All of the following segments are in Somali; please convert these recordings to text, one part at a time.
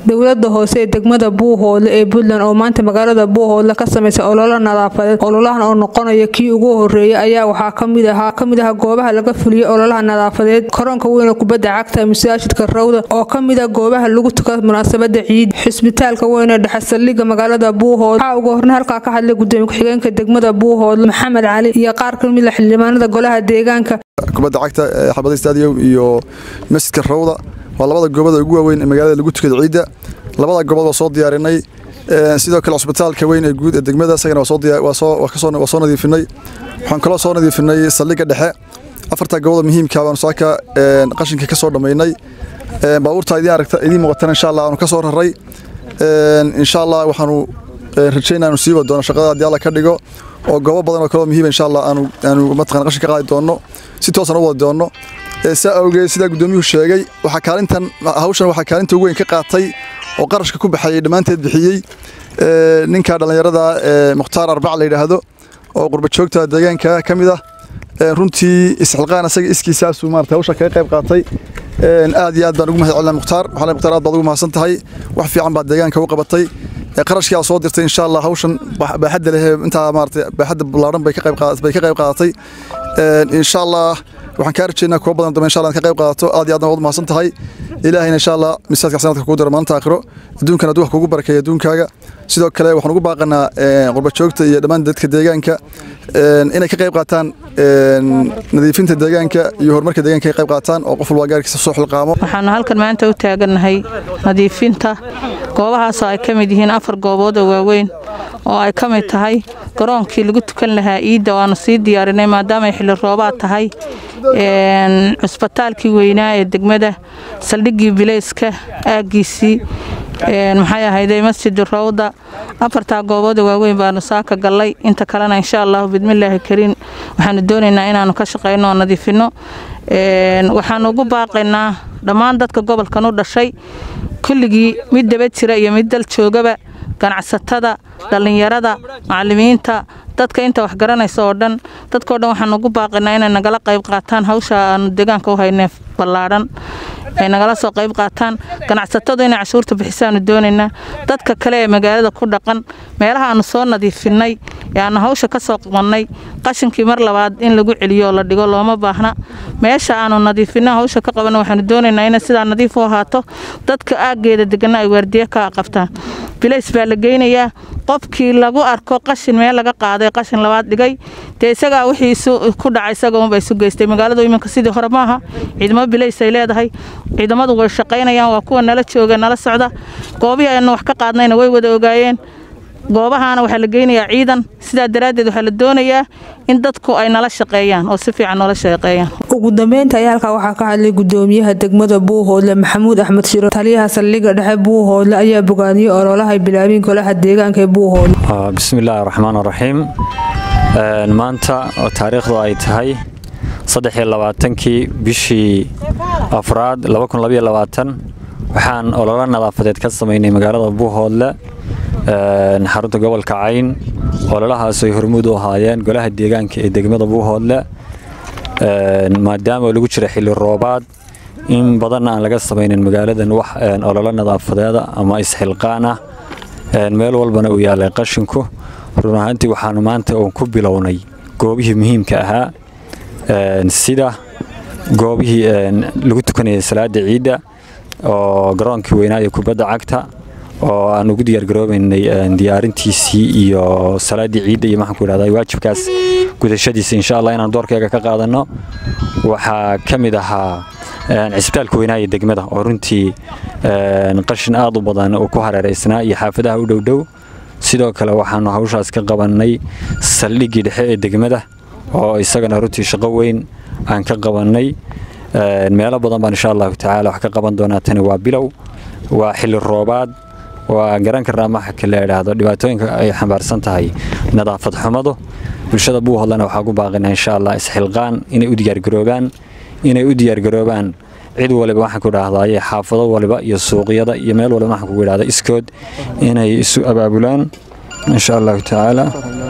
dowlada hoose ee degmada buuhoodle ee puntland oo maanta magaalada buuhoodle ka sameysay ololo nadaafadeed ololahan oo noqonaya kii ugu horeeyay ayaa waxaa kamid ahaa kamid ah goobaha laga fuliyey ololaha nadaafadeed koronka weyn kubadda cagta masaajidka rawda oo kamid ah goobaha lagu tuka munaasabada ciid xisbitaalka weyn ee dhexe saldhiga magaalada buuhoodle waxaa ugu horna halkaa ka hadlay gudoomiye ku-xigeenka degmada buuhoodle maxamed cali iyo qaar kamid a xildhibaanada golaha deegaanka kubadda cagta xabada stadium iyo masjidka rawda waa labada goobada ugu waaweyn ee magaalada lagu tukada ciidda labada goobood waa soo diyaarinay sidoo kale cusbitaalka weyn ee guud ee degmada isagana waa soo nadiifinay waxaan kaloo soo nadiifinay saldhigga dhexe afarta goobada muhiimka baanu saaka qashinka ka soo dhammaynay baabuurta idiin aragta idiin muuqatana insha allah aanu ka soo raray insha allah waxaanu rajaynaa aanu sii wadi doono shaqada haddii alla ka dhigo oo goobo badan oo kaloo muhiima insha allah aanu aanu mataqana qashin ka qaadi doonno si toosan u wadi doonno saa awgeed sidaa guddoomiyuhu sheegay waxaa kaalintan hawshan waxaa kaalinta ugu weyn ka qaatay oo qarashka ku baxayay dhammaanteed bixiyey ninka dhallinyarada mukhtaar arbac la yidhaahdo oo qurba joogta deegaanka ka mid ah runtii isxilqaan asaga iskiisaasuu maarata hawsha kaga qayb qaatay aad iyo aad baan ugu mahad celinaa mukhtaar waxaa mukhtaar aad baad ugu mahadsan tahay wax fiican baad deegaanka u qabatay qarashkii aad soo dirtay insha allah hawshan baaxadda leh intaa maarata baaxadda ballaaran bay ka qayb qaadatay insha allah waxaan kaa rajeynaa kuwa badan dambe insha allah ka qayb qaadato aad iyo aadna waad mahadsan tahay ilaahayna insha allah misaadka sanadka kugu daro maalinta aakhiro adduunkana aduu wax kugu barakeeya adduunkaaga sidoo kale waxaan ugu baaqanaa qurba joogta iyo dhammaan dadka deegaanka inay ka qayb qaataan nadiifinta deegaanka iyo horumarka deegaanka ka qayb qaataan oo qof walba gaarkiisa soo xilqaamo waxaanu halkan maanta u taagannahay nadiifinta goobahaasoo ay ka mid yihiin afar goobood oo waaweyn oo ay ka mid tahay garoonkii lagu tukan lahaa iidda waanu sii diyaarinay maadaamaay xilli roobaad tahay cusbitaalkii weynaa ee degmada saldhiggii bilayska aaggiisii maxay ahayday masjid rawda afartaa goobooda waaweyn baanu saaka gallay inta kalena insha allahu bidmillaahi kariin waxaanu doonaynaa inaanu ka shaqayno oo nadiifinno waxaanu ugu baaqaynaa dhammaan dadka gobolkan u dhashay kulligii mid daba jira iyo mid dal joogaba ganacsatada dhallinyarada macallimiinta dadka inta wax garanaysa oo dhan dadkao dhan waxaan ugu baaqaynaa inay nagala qayb qaataan hawsha aanu deegaanka u haynee ballaadhan ay nagala soo qayb qaataan ganacsatadu inay cashuurta bixisaanu doonaynaa dadka kale ee magaalada ku dhaqan meelaha aanu soo nadiifinay ee aanu hawsha ka soo qabannay qashinkii mar labaad in lagu celiyo oo la dhigo looma baahna meesha aanu nadiifinno hawsha ka qabanno waxaanu doonaynaa inay sidaa nadiif u ahaato dadka aaggeeda degana ay waardiye ka qabtaan bilays baa la geynayaa qofkii lagu arko qashin meel laga qaaday qashin labaad dhigay dee isagaa wixii ku dhacay isaga unba isu geystay magaaladu iminka sidii hore maaha ciidamo bilays ay leedahay ciidamadu way shaqaynayaan waa kuwa nala jooga nala socda goobihii aynu wax ka qaadnayna way wada ogaayeen goobahaana waxaa la geynayaa ciidan sidaa daraaddeed waxaa la doonayaa in dadku ay nala shaqeeyaan oo si fiican noola shaqeeyaan ugu dambeynta ayaa halkaa waxaa ka hadlay gudoomiyaha degmada buuhoodle maxamuud axmed shiro taliyaha saldhigga dhexe buuhoodle ayaa bogaadiyey ololahay bilaabin golaha deegaanka ee buuhoodle bismillaahi raxmaan raxiim maanta oo taariikhdu ay tahay saddexiyo labaatankii bishii afraad waxaan ololo nadaafadeed ka samaynay magaalada buuhoodle xarunta gobolka cayn ololahaas ay hormuud u ahaayeen golaha deegaanka ee degmada buuhoodle maadaama lagu jira xilli roobaad in badanna aan laga samaynin magaaladan wax ololo nadaafadeeda ama isxilqaan ah meel walbana uu yaalay qashinku run ahaantii waxaanu maanta uun ku bilownay goobihii muhiimka ahaa sida goobihii lagu tukanayay salaada ciidda oo garoonkii weynaa ee kubadda cagta oo aan ugu diyaargaroobaynay diyaarintiisii iyo salaaddii ciidda iyo maxaan ku idhahdaa waajibkaas gudashadiisa insha allah inaan doorkeega ka qaadanno waxaa ka mid ahaa cisbitaalka weynaa ee degmada oo runtii qashin aad u badan uu ku hareeraysnaa iyo xaafadaha u dhowdhow sidoo kale waxaanu hawshaas ka qabannay saldhiggii dhexe ee degmada oo isagana runtii shaqo weyn aan ka qabannay meelo badan baan insha allahu tacaala wax ka qaban doonaa tani waa bilow waa xilli roobaad waa garan karnaa maxa la idhaahdo dhibaatooyinka ay xambaarsan tahay nadaafad xumadu bulshada buuhodlana waxaa ku baaqina insha allah isxilqaan inay u diyaargaroobaan inay u diyaargaroobaan cid waliba waxaan ku idhaahdaye xaafado waliba iyo suuqyada iyo meel waliba waxaan kugu idhahda iskood inay isu abaabulaan insha allahu tacaala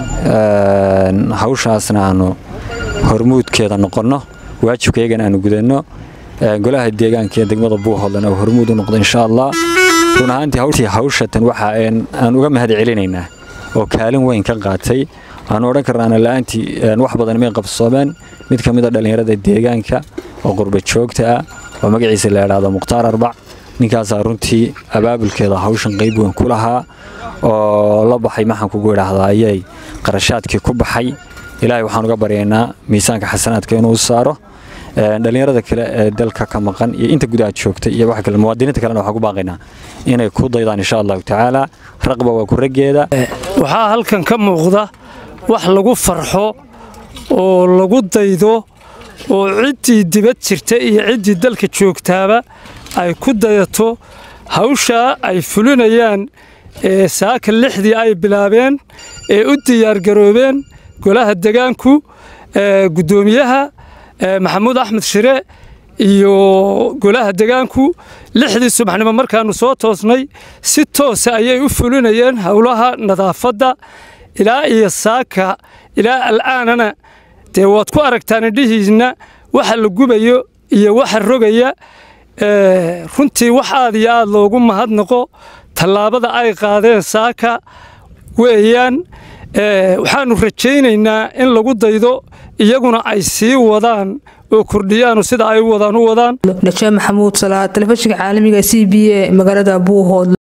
hawshaasna aanu hormuudkeeda noqonno waajibkaygana aanu gudanno golaha deegaanka ee degmada buuhoodlana uu hormuud u noqdo insha allah run ahaantii hawshii hawshatan waxa aan uga mahad celinaynaa oo kaalin weyn ka qaatay waxaanu odhan karnaana la'aantii wax badan may qabsoomeen mid ka mid a dhallinyarada deegaanka oo qurba joogta ah oo magaciisa la idhaahdo mukhtaar arbac ninkaasaa runtii abaabulkeeda hawshan qayb weyn ku lahaa oo la baxay maxaan kugu idhaahdaa ayay qarashaadkii ku baxay ilaahay waxaan uga baryaynaa miisaanka xasanaadka inuu saaro dhallinyarada kale ee dalka ka maqan iyo inta gudaha joogta iyo wax kale muwaadiniinta kalena waxaan ku baaqaynaa inay ku daydaan insha allahu tacaala raqba waa ku raggeeda waxaa halkan ka muuqda wax lagu farxo oo lagu daydo oo ciddii dibad jirta iyo ciddii dalka joogtaaba ay ku dayato hawshaa ay fulinayaan ee saaka lixdii ay bilaabeen ee u diyaargaroobeen golaha degaanku guddoomiyaha maxamuud axmed shire iyo golaha degaanku lixdii subaxnimo markaannu soo toosnay si toosa ayay u fulinayeen howlaha nadaafadda ilaa iyo saaka ilaa al'aanana dee waad ku aragtaan indhihiisna waxa la gubayo iyo waxa rogaya runtii wax aad iyo aad loogu mahadnaqo tallaabada ay qaadeen saaka weeyaan waxaannu rajaynaynaa in lagu daydo iyaguna ay sii wadaan oo kordhiyaanu sida ay u wadaan u wadaan najaa maxamuud salaad telefishinka caalamiga c b a magaalada buuhood